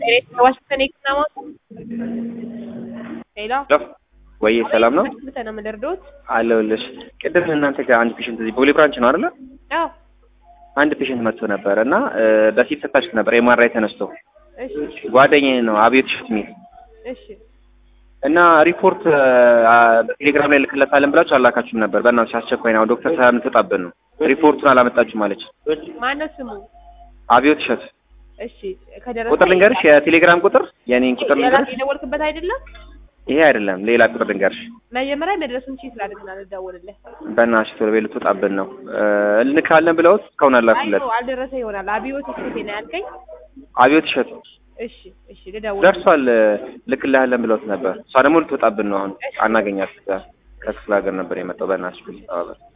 ዋሽንግተን የህክምና ማዕከል ሄሎ ወይ ሰላም ነው ምተ ነው የምደርዶት? አለሁልሽ። ቅድም እናንተ ጋር አንድ ፔሽንት እዚህ ቦሌ ብራንች ነው አይደለ? አዎ አንድ ፔሽንት መጥቶ ነበር እና በፊት ስታሽክ ነበር ኤምአርአይ ተነስቶ እሺ ጓደኛዬ ነው አብዮት ሽት የሚል እሺ እና ሪፖርት በቴሌግራም ላይ ልክለታለን ብላችሁ አላካችሁም ነበር። በእናትሽ አስቸኳይ ነው ዶክተር ሰላም ትወጣብን ነው ሪፖርቱን አላመጣችሁም አለች። ማነው ስሙ? አብዮት እሸት እሺ ከደረሰ ቁጥር ልንገርሽ፣ የቴሌግራም ቁጥር የኔን ቁጥር የራስ ልንገርሽ። የደወልክበት አይደለም? ይሄ አይደለም ሌላ ቁጥር ልንገርሽ። መጀመሪያ መድረሱን ቼክ ላድርግና ልደውልልህ። በእናትሽ ቶሎ በይ ልትወጣብን ነው እንልካለን ብለውት እስካሁን አላኩለት። አይቶ አልደረሰ ይሆናል። አብዮት እስቴ ነው ያልከኝ? አብዮት እሸት እሺ እሺ ልደውል። ደርሷል ልክልሃለን ብለውት ነበር። እሷ ደግሞ ልትወጣብን ነው አሁን አናገኛት። ከክፍለ ሀገር ነበር የመጣው። በእናትሽ ፕሊዝ ተባበል።